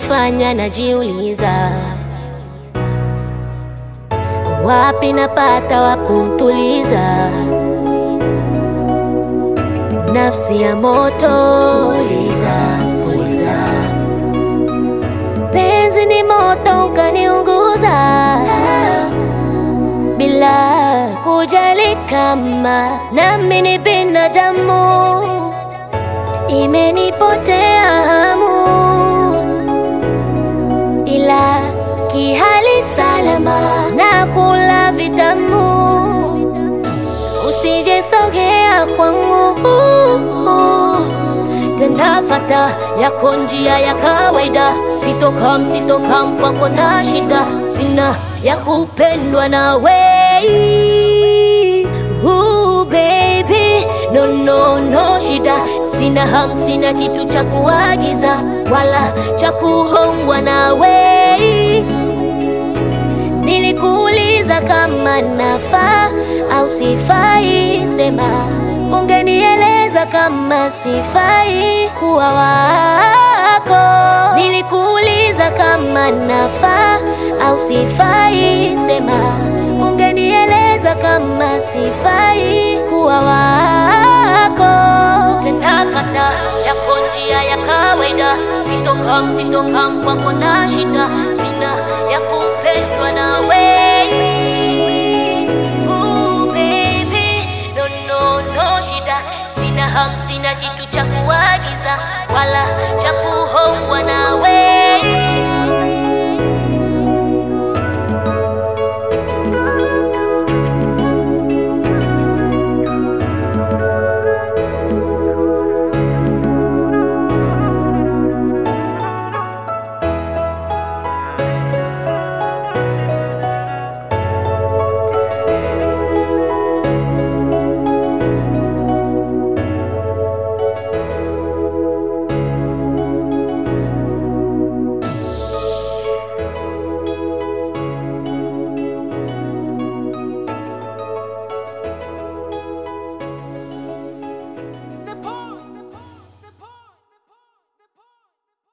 inanifanya najiuliza, wapi napata wa kumtuliza nafsi ya moto. Puliza, puliza. Penzi ni moto ukaniunguza bila kujali kama nami ni binadamu, imenipotea hamu, ila kihali salama na kula vitamu, usijesogea kwangu tendafata yako njia ya kawaida, sitokam sitokam kwako na shida, sina ya kupendwa na wei Ooh, baby no no no shida, sina ham, sina kitu cha kuagiza wala cha kuhongwa na wei Nilikuuliza kama nafaa au sifai, sema ungenieleza kama sifai kuwa wako. Nilikuuliza kama nafaa au sifai, sema ungenieleza kama sifai kuwa wako. Tendafata yako njia ya kawaida, sitokam sitokam kwako na shida, sina ya kupendwa na wei Ooh, baby, no, no, no shida, sina ham, sina kitu cha kuagiza wala cha kuhongwa na wei